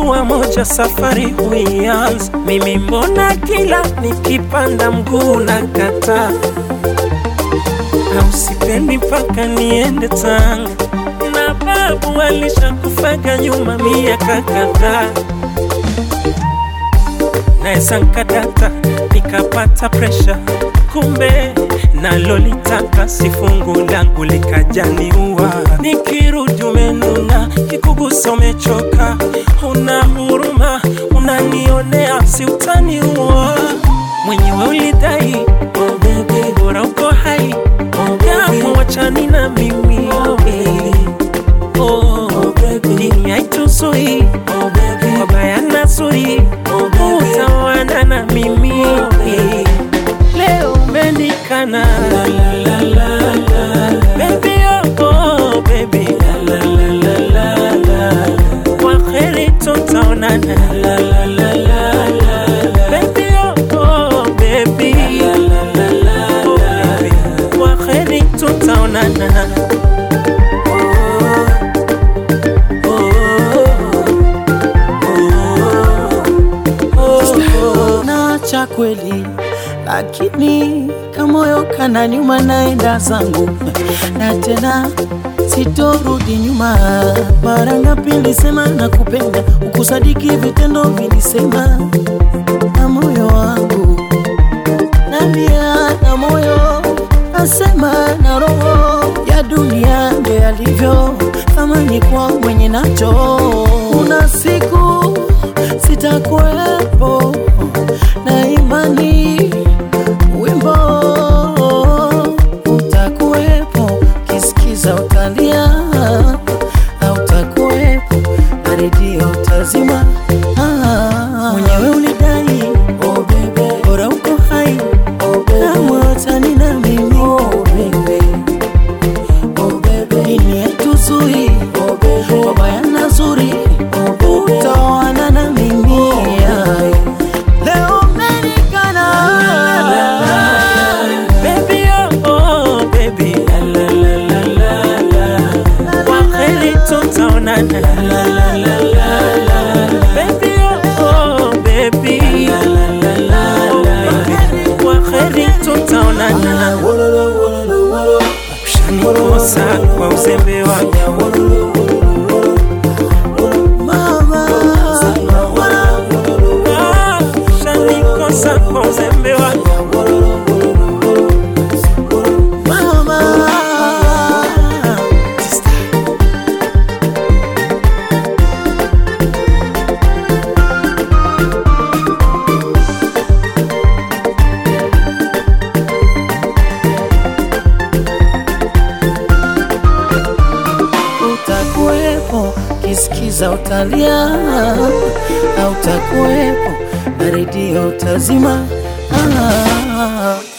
hatua moja safari huianza. Mimi mbona kila nikipanda mguu na kata, au sipendi mpaka niende Tanga, na babu alishakufaga nyuma miaka kadhaa naweza nkadata nikapata presha, kumbe nalolitaka si fungu langu likajaniua. Nikirudi umenuna, kikugusa umechoka, una huruma, unanionea, si utaniua mwenyewe ulidai oh baby, bora uko hai oh baby, wachani na mimi oh baby, oh baby, dini haituzui oh baby, wabaya na zuri oh baby, utawana na mimi leo umenikana la la la la la baby oh, oh baby la la la la la la kwa kheri tutaonana la la la la la baby oh, oh baby la la la la oh baby kwa kheri tutaonana nacha kweli, lakini kamoyo kana nyuma, naenda zangu na tena sitorudi nyuma. Mara ngapi nilisema nakupenda, ukusadiki vitendo vilisema, na moyo wangu nalia, na moyo nasema, na roho ya dunia ndo yalivyo, thamani kwa mwenye nacho. Kuna siku sitakuwepo na imani wimbo utakuwepo, kisikiza utalia, hautakuwepo na redio utazima. Ah, mwenyewe ulidai oh baby, bora uko hai oh baby, kamwe watani na mimi oh baby, oh baby, dini yetu zuri oh baby, wabaya na zuri oh baby, utaoana na mimi yeah. Leo umenikana Baby, oh, oh, baby. La, la, la, la, la, la. Kwa heri tutaonana. La, la, la, la, la. Baby, oh, oh, baby. La, la, la, la, la. Kwa heri tutaonana. Ushanikosa kwa uzembe wangu mama, Ah, ushanikosa kwa uzembe wangu mama. Utakuwepo kisikiza utalia, hautakuwepo na redio utazima. Ah.